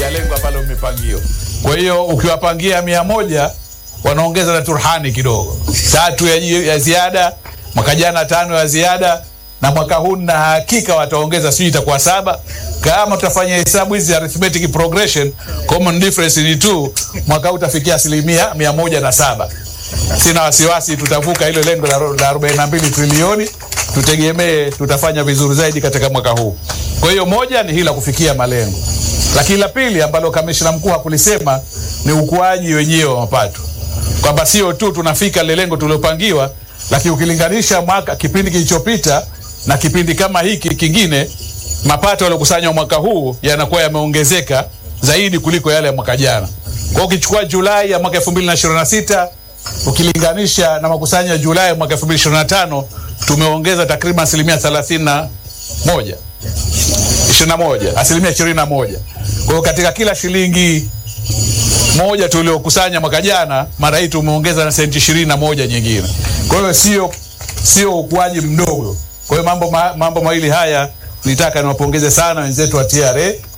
ya lengo ambalo mmepangiwa. Kwa hiyo ukiwapangia mia moja wanaongeza na turhani kidogo, tatu ya, ya ziada, mwaka jana tano ya ziada, na mwaka huu na hakika wataongeza, sijui itakuwa saba. Kama tutafanya hesabu hizi arithmetic progression, common difference ni tu, mwaka huu utafikia asilimia mia moja na saba. Sina wasiwasi tutavuka hilo lengo la ro- la 42 trilioni. Tutegemee tutafanya vizuri zaidi katika mwaka huu. Kwa hiyo moja ni hili la kufikia malengo, lakini la pili ambalo kamishna mkuu hakulisema ni ukuaji wenyewe wa mapato, kwamba sio tu tunafika lile lengo tuliopangiwa, lakini ukilinganisha mwaka kipindi kilichopita na kipindi kama hiki kingine, mapato yaliyokusanywa mwaka huu yanakuwa yameongezeka zaidi kuliko yale ya mwaka jana. Kwa hiyo ukichukua Julai ya mwaka 2026 ukilinganisha na makusanyo ya Julai mwaka 2025 tumeongeza takriban asilimia 31 21 asilimia 21. Kwa hiyo katika kila shilingi moja tuliokusanya mwaka jana, mara hii tumeongeza na senti ishirini na moja nyingine. Kwa hiyo sio sio ukuaji mdogo. Kwa hiyo mambo ma, mambo mawili haya nitaka niwapongeze sana wenzetu wa TRA